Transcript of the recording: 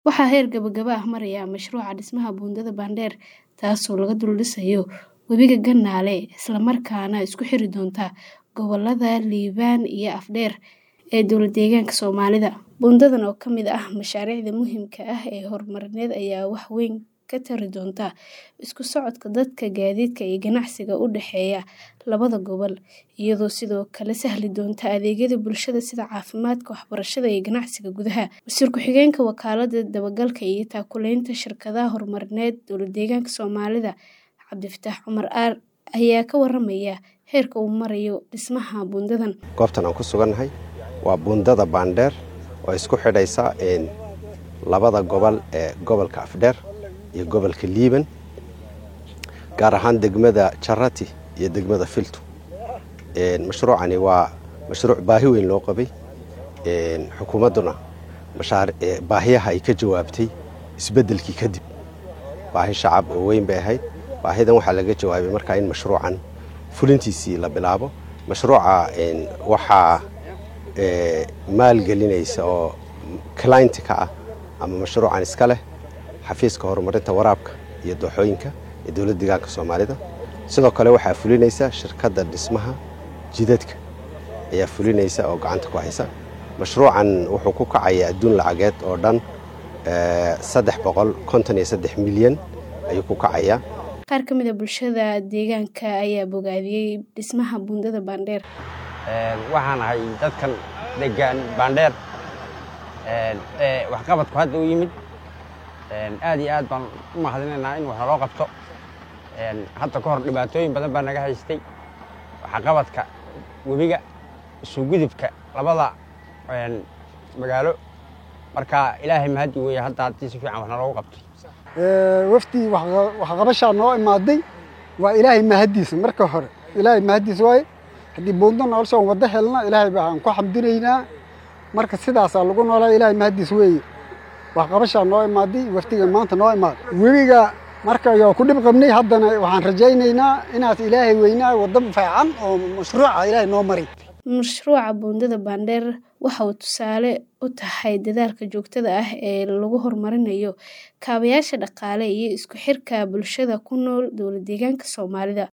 Waxaa heer gabagaba ah maraya mashruuca dhismaha buundada Bandheer taasoo laga dul dhisayo webiga Ganale isla markaana isku xiri doonta gobollada Liibaan iyo Afdheer ee dowlad-deegaanka Soomaalida. Buundadan oo ka mid ah mashaariicda muhiimka ah ee horumarineed ayaa wax weyn ka tari doonta isku socodka dadka, gaadiidka iyo ganacsiga u dhexeeya labada gobol, iyadoo sidoo kale sahli doonta adeegyada bulshada sida caafimaadka, waxbarashada iyo ganacsiga gudaha. Wasiir ku-xigeenka Wakaaladda Dabagalka iyo Taakuleynta Shirkadaha Horumarineed Dowlad-deegaanka Soomaalida, Cabdifataax Cumar Aar ayaa ka warramaya heerka uu marayo dhismaha buundadan. Goobtan aan ku sugannahay waa buundada Bandheer oo isku xidhaysa labada gobol ee gobolka Afdheer iyo gobolka Liiban gaar ahaan degmada Jarati iyo degmada Filtu. Mashruucani waa mashruuc baahi weyn loo qabay xukuumadduna baahiyaha ay ka jawaabtay isbeddelkii kadib baahi shacab oo weyn bay ahayd baahidan waxaa laga jawaabay markaa in mashruucan fulintiisii la bilaabo mashruuca waxaa maalgelinaysa oo client ka ah ama mashruucan iska leh xafiiska horumarinta waraabka iyo dooxooyinka ee dowladda deegaanka soomaalida sidoo kale waxaa fulinaysa shirkadda dhismaha jidadka ayaa fulinaysa oo gacanta ku haysa mashruucan wuxuu ku kacayaa adduun lacageed oo dhan saddex boqol konton iyo saddex milyan ayuu ku kacayaa qaar ka mid a bulshada deegaanka ayaa bogaadiyey dhismaha buundada Bandheer waxaan ahay dadkan degaan Bandheer ee waxqabadku hadda u yimid aad iyo aad baan u mahadinaynaa in wax naloo qabto hadda ka hor dhibaatooyin badan baa naga haystay waxqabadka webiga isugudubka labada magaalo marka ilaahay mahadi weeye hadda haddii si fiican wax naloogu qabto wafdi waxqabashaa noo imaaday waa ilaahay mahadiisa marka hore ilaahay mahadiisa waaye haddii buundo noloshaan waddo helna ilaahay baan ku xamdinaynaa marka sidaasaa lagu noolaa ilaahay mahadiis weeye waxqabashaa noo imaaday wafdiga maanta noo imaaday webiga marka yoo ku dhib qabnay haddana waxaan rajaynaynaa inaas ilaahay weynaa waddo fiican oo mashruuca ilaahay noo maray mashruuca buundada Bandheer waxa uu tusaale u tahay dadaalka joogtada ah ee lagu horumarinayo kaabayaasha dhaqaale iyo isku xirka bulshada ku nool dowlad-deegaanka Soomaalida.